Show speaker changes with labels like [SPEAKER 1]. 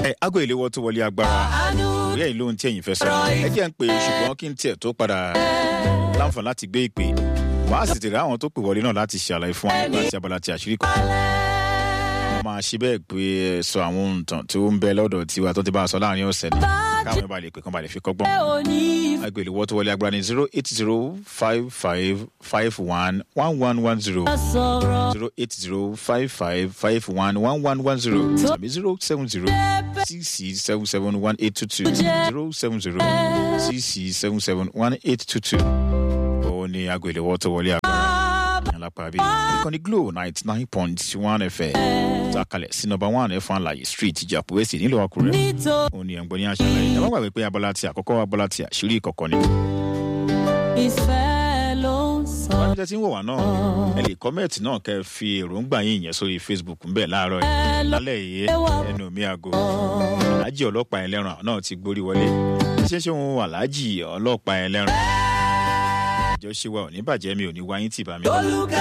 [SPEAKER 1] ẹ aago ìléwọ́ tó wọlé agbára ìwé ẹ̀yìn lóhun tí ẹ̀yin fẹ́ sọ ẹ jẹ́ ń pè é ṣùgbọ́n kí n tiẹ̀ tó padà láǹfààní láti gbé ìpè wàá sì tèrè àwọn tó pè wọlé náà láti ṣàlàyé fún wa nípa ti abala ti àṣírí kan wọ́n máa ṣe bẹ́ẹ̀ pé ẹ sọ àwọn ohun tàn tó ń bẹ lọ́dọ̀ tiwa tó ti bá a sọ láàrin ọ̀sẹ̀ ni káwọn ẹ̀ bá lè pè kán bá lè fi kọ́gbọ́n aago ìléwọ́ tó wọlé agbára ní zero eight zero five five five one one one one zero zero eight zero five five five one one one one zero tàbí zero seven zero six six seven seven one eight two two zero seven zero six six seven seven one eight two two. òun ni aago ìléwọ́ tó wọlé agbára alápàbí ìkànnì glo ninety nine point one fm takalẹ̀ sí nọmba one ẹ̀fọn àlàyé street ìjàpọ̀ èsì nílùú àkúrẹ́ òun ni ẹ̀ǹgbọ́n ní àṣàlẹ̀ ẹ̀ má gbàgbé pé abala ti àkọ́kọ́ abala ti àṣírí ìkọ̀kọ̀ ni.
[SPEAKER 2] ìfẹ́ ló ń sọ.
[SPEAKER 1] wọ́n jẹ́ tí ń wò wá náà ẹ lè kọ́mẹ̀tì náà kẹ́ ẹ fi èròǹgbà yín yẹn sórí facebook ń bẹ̀ láàárọ̀ yìí lálẹ́ yìí ẹnu mi àgọ́ aláàjì ọlọ́pàá ẹlẹ́ran náà ti gborí wọlé ṣé ṣé òun aláàjì ọlọ́pàá ẹlẹ́ran ìjọṣe wa ò ní bàjẹ́ mi ò ní wáyé tì bá mi.